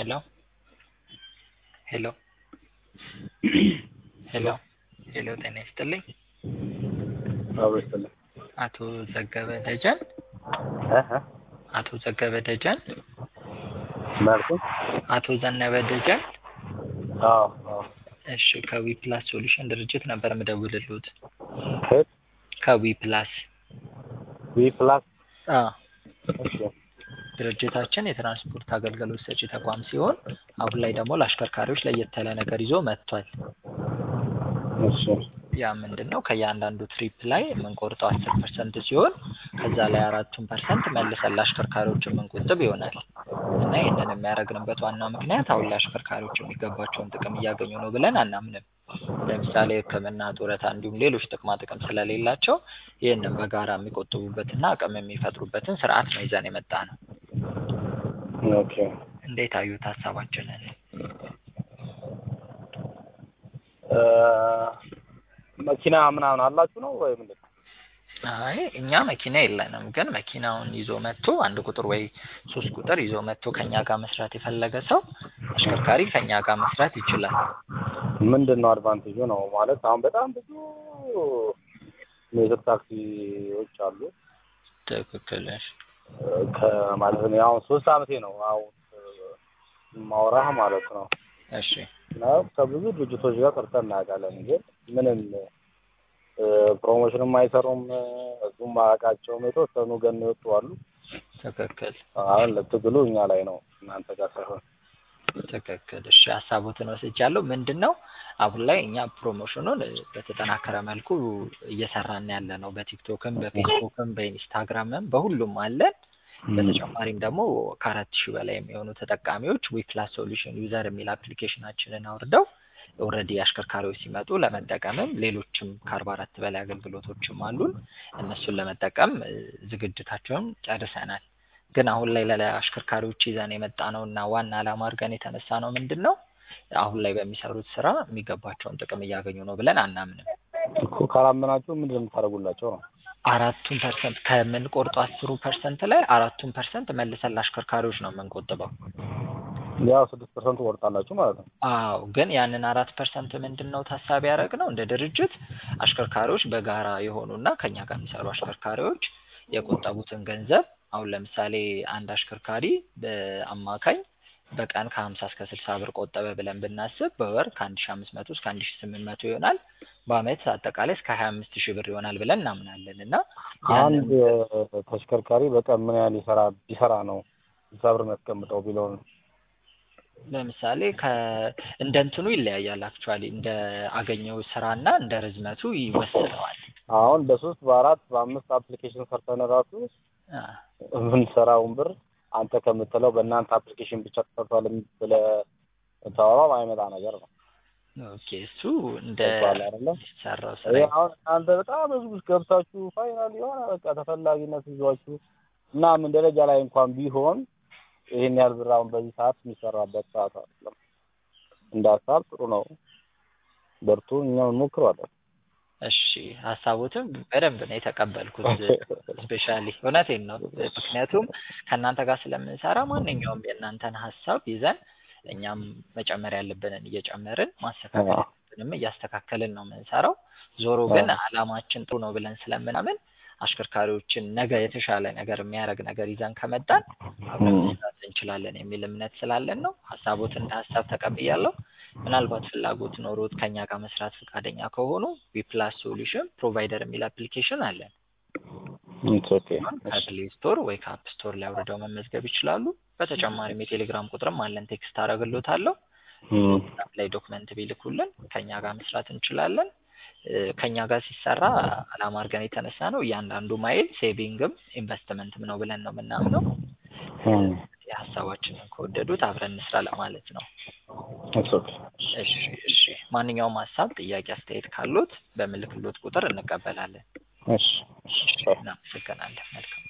ሄሎ ሄሎ ሄሎ ሄሎ ጤና ይስጥልኝ አብሮ ይስጥልኝ። አቶ ዘገበ ደጀን እህ አቶ ዘገበ ደጀን መልኩ አቶ ዘነበ ደጀን አዎ አዎ እሺ ከዊ ፕላስ ሶሉሽን ድርጅት ነበር የምደውልልዎት ከየት ከዊ ፕላስ ዊ ፕላስ አዎ እሺ ድርጅታችን የትራንስፖርት አገልግሎት ሰጪ ተቋም ሲሆን አሁን ላይ ደግሞ ለአሽከርካሪዎች ለየት ያለ ነገር ይዞ መጥቷል እሺ ያ ምንድን ነው ከእያንዳንዱ ትሪፕ ላይ የምንቆርጠው አስር ፐርሰንት ሲሆን ከዛ ላይ አራቱን ፐርሰንት መልሰን ለአሽከርካሪዎች የምንቆጥብ ይሆናል እና ይህንን የሚያደርግንበት ዋናው ምክንያት አሁን ላይ አሽከርካሪዎች የሚገባቸውን ጥቅም እያገኙ ነው ብለን አናምንም ለምሳሌ ሕክምና ጡረታ እንዲሁም ሌሎች ጥቅማ ጥቅም ስለሌላቸው ይህንን በጋራ የሚቆጥቡበትና አቅም የሚፈጥሩበትን ስርዓት ነው ይዘን የመጣ ነው ኦኬ እንዴት አዩት ሀሳባችንን እ መኪና ምናምን አላችሁ ነው ወይ ምንድን ነው? አይ እኛ መኪና የለንም ግን መኪናውን ይዞ መጥቶ አንድ ቁጥር ወይ ሶስት ቁጥር ይዞ መጥቶ ከኛ ጋር መስራት የፈለገ ሰው አሽከርካሪ ከኛ ጋር መስራት ይችላል ምንድን ነው አድቫንቴጁ ነው ማለት አሁን በጣም ብዙ ሜትር ታክሲዎች አሉ ትክክል እሺ ከማለት ነው አሁን ሶስት አመቴ ነው አሁን ማውራህ ማለት ነው እሺ እና ከብዙ ድርጅቶች ጋር ሰርተን እናውቃለን ግን ምንም ፕሮሞሽንም አይሰሩም እሱም አያውቃቸውም የተወሰኑ ገን የወጡ አሉ ትክክል አሁን ለትግሉ እኛ ላይ ነው እናንተ ጋር ሳይሆን ትክክል እሺ ሀሳቦትን ወስጃለሁ ምንድን ነው አሁን ላይ እኛ ፕሮሞሽኑን በተጠናከረ መልኩ እየሰራን ያለ ነው በቲክቶክም በፌስቡክም በኢንስታግራምም በሁሉም አለን በተጨማሪም ደግሞ ከአራት ሺህ በላይ የሚሆኑ ተጠቃሚዎች ዊፕላስ ሶሉሽን ዩዘር የሚል አፕሊኬሽናችንን አውርደው ኦልሬዲ አሽከርካሪዎች ሲመጡ ለመጠቀምም ሌሎችም ከአርባ አራት በላይ አገልግሎቶችም አሉን እነሱን ለመጠቀም ዝግጅታቸውን ጨርሰናል ግን አሁን ላይ ለአሽከርካሪዎች ይዘን የመጣ ነው እና ዋና ዓላማ አድርገን የተነሳ ነው ምንድን ነው አሁን ላይ በሚሰሩት ስራ የሚገባቸውን ጥቅም እያገኙ ነው ብለን አናምንም እኮ ካላመናችሁ ምንድን ነው የምታደርጉላቸው ነው አራቱን ፐርሰንት ከምንቆርጡ አስሩ ፐርሰንት ላይ አራቱን ፐርሰንት መልሰን ለአሽከርካሪዎች ነው የምንቆጥበው ያው ስድስት ፐርሰንት ትቆርጣላችሁ ማለት ነው አዎ ግን ያንን አራት ፐርሰንት ምንድን ነው ታሳቢ ያደረግነው እንደ ድርጅት አሽከርካሪዎች በጋራ የሆኑና ከኛ ጋር የሚሰሩ አሽከርካሪዎች የቆጠቡትን ገንዘብ አሁን ለምሳሌ አንድ አሽከርካሪ በአማካኝ በቀን ከሀምሳ እስከ ስልሳ ብር ቆጠበ ብለን ብናስብ በወር ከአንድ ሺ አምስት መቶ እስከ አንድ ሺ ስምንት መቶ ይሆናል በአመት አጠቃላይ እስከ ሀያ አምስት ሺህ ብር ይሆናል ብለን እናምናለን እና አንድ ተሽከርካሪ በቀን ምን ያህል ይሰራ ቢሰራ ነው ስልሳ ብር የሚያስቀምጠው ቢለውን ለምሳሌ ከ እንደ እንትኑ ይለያያል አክቹዋሊ እንደ አገኘው ስራና እንደ ርዝመቱ ይወስነዋል አሁን በሶስት በአራት በአምስት አፕሊኬሽን ሰርተን ራሱ አ የምንሰራውን ብር አንተ ከምትለው በእናንተ አፕሊኬሽን ብቻ ተሰርቷል ብለህ ታወራው አይመጣ ነገር ነው ኦኬ እሱ እንደ ይባላል አይደለ? ሰራው ስራ ይሄ አሁን እናንተ በጣም ህዝብ ውስጥ ገብታችሁ ፋይናል የሆነ በቃ ተፈላጊነት ይዟችሁ እና ምን ደረጃ ላይ እንኳን ቢሆን ይሄን ያህል ብር አሁን በዚህ ሰዓት የሚሰራበት ሰዓት አይደለም። እንደ ሀሳብ ጥሩ ነው። በርቱ፣ እኛም እንሞክረዋለን። እሺ ሀሳቦትም በደንብ ነው የተቀበልኩት ስፔሻሊ እውነቴን ነው ምክንያቱም ከእናንተ ጋር ስለምንሰራ ማንኛውም የእናንተን ሀሳብ ይዘን እኛም መጨመር ያለብንን እየጨመርን ማስተካከል ያለብንም እያስተካከልን ነው የምንሰራው ዞሮ ግን አላማችን ጥሩ ነው ብለን ስለምናምን አሽከርካሪዎችን ነገ የተሻለ ነገር የሚያደርግ ነገር ይዘን ከመጣን አብረን መስራት እንችላለን የሚል እምነት ስላለን ነው ሀሳቦት እንደ ሀሳብ ተቀብያለሁ ምናልባት ፍላጎት ኖሮት ከኛ ጋር መስራት ፈቃደኛ ከሆኑ ዊፕላስ ሶሉሽን ፕሮቫይደር የሚል አፕሊኬሽን አለን ከፕሌይ ስቶር ወይ ከአፕ ስቶር ላይ አውርደው መመዝገብ ይችላሉ በተጨማሪም የቴሌግራም ቁጥርም አለን ቴክስት አደርግሎታለሁ ላይ ዶክመንት ቢልኩልን ከኛ ጋር መስራት እንችላለን ከኛ ጋር ሲሰራ አላማ አድርገን የተነሳ ነው እያንዳንዱ ማይል ሴቪንግም ኢንቨስትመንትም ነው ብለን ነው የምናምነው የሀሳባችንን ከወደዱት አብረን እንስራ ለማለት ነው እሺ እሺ ማንኛውም ሀሳብ ጥያቄ አስተያየት ካሉት በምልክሎት ቁጥር እንቀበላለን እሺ እናመሰግናለን መልካም